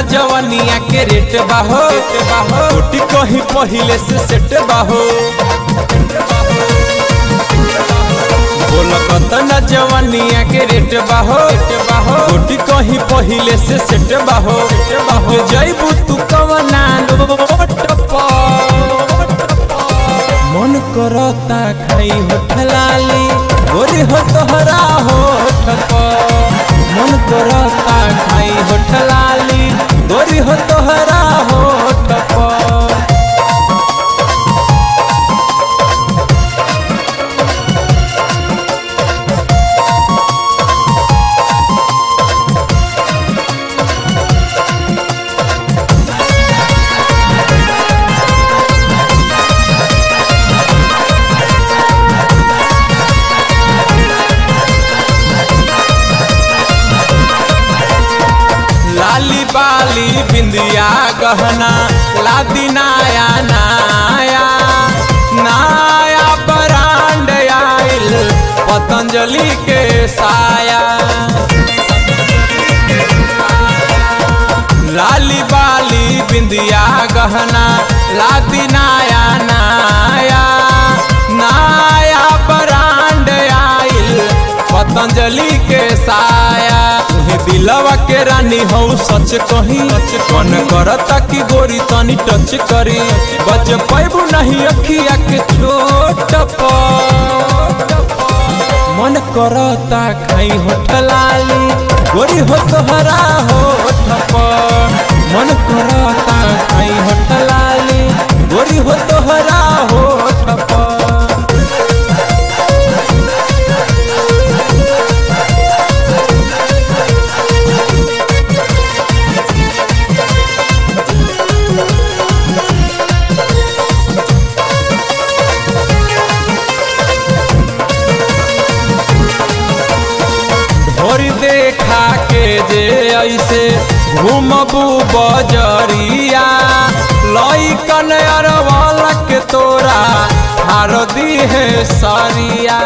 जवनिया के रेट बाहो कोटी कहीं पहिले से सेट बाहो बोल कतना जवनिया के रेट बाहो कोटी कहीं पहिले से सेट बाहो बाहो जैबू तू कवना लोट पर मन करता खाई होठ लाली गोरी हो तोहरा होठ पर मन करता खाई होठ लाली गोरी हो तोहरा होठ पर लाली बाली बिंदिया गहना लादी नाया नाया नाया ब्रांड आइल पतंजलि के साया लाली बाली बिंदिया गहना लादी नाया नाया नाया ब्रांड आइल पतंजलि के साया तुहे दिलवा के रानी हो सच कही मन करता कि गोरी तनी टच करी बच पैबू नहीं अखिया के छोट पर मन करता खाई होठ लाली गोरी हो तोहरा होठ पर मन करता खाई होठ लाली गोरी हो तोहरा होठ पर ढोरी देखा के जे ऐसे घूमबू बजरिया लइकन अरवल के तोरा हार दी है सरिया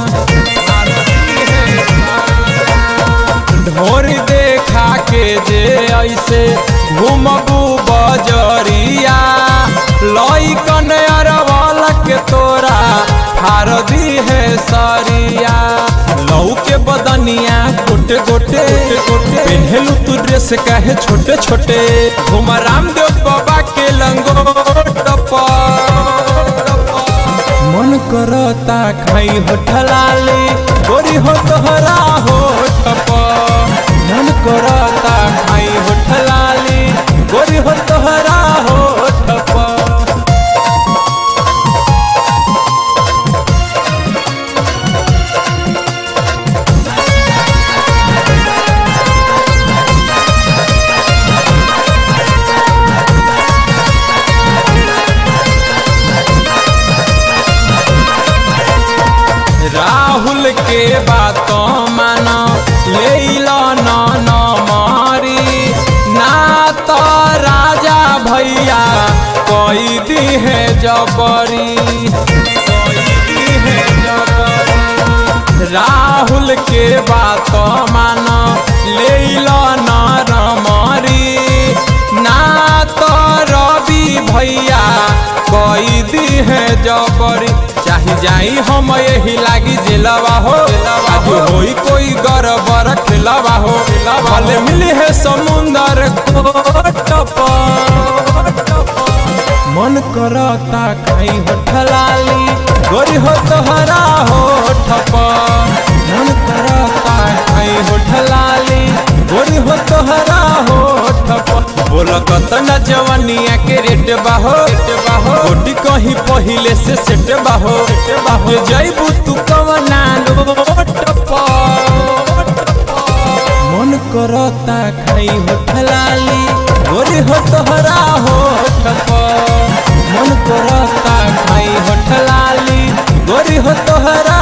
ढोरी देखा के जे ऐसे घूमबू बजरिया लइकन अरवल के तोरा हार दी है सरिया लऊ के बदनिया गोटे गोटे गोटे पहलू तू ड्रेस काहे छोटे छोटे घुम रामदेव बाबा के लंगोट पर मन करता खाई होठ लाली गोरी हो तोहरा होठ पर मन करता खाई होठ लाली गोरी हो तोहरा होठ पर राहुल के बात माना ले लो न न मारी ना तो राजा भैया कोई दी है जबरी कोई दी है जबरी। राहुल के बात माना ले लो न न मारी ना तो रवि भैया कोई दी है जबरी चाही जाई हम यही लागी जिलवा हो आज होई कोई गरबर खिलवा हो भले मिली है समुंदर कोट पर मन करता खाई होठ लाली गोरी हो तोहरा होठ पर मन करता खाई होठ लाली गोरी हो तोहरा होठ पर बोल कतना जवनिया के रेट बाहो गोटी कहीं पहिले से सेट बाहो बाहो जैबू तू कवना लोट पर मन करता खाई होठ लाली गोरी हो तोहरा होठ पर मन करता खाई होठ लाली गोरी हो तोहरा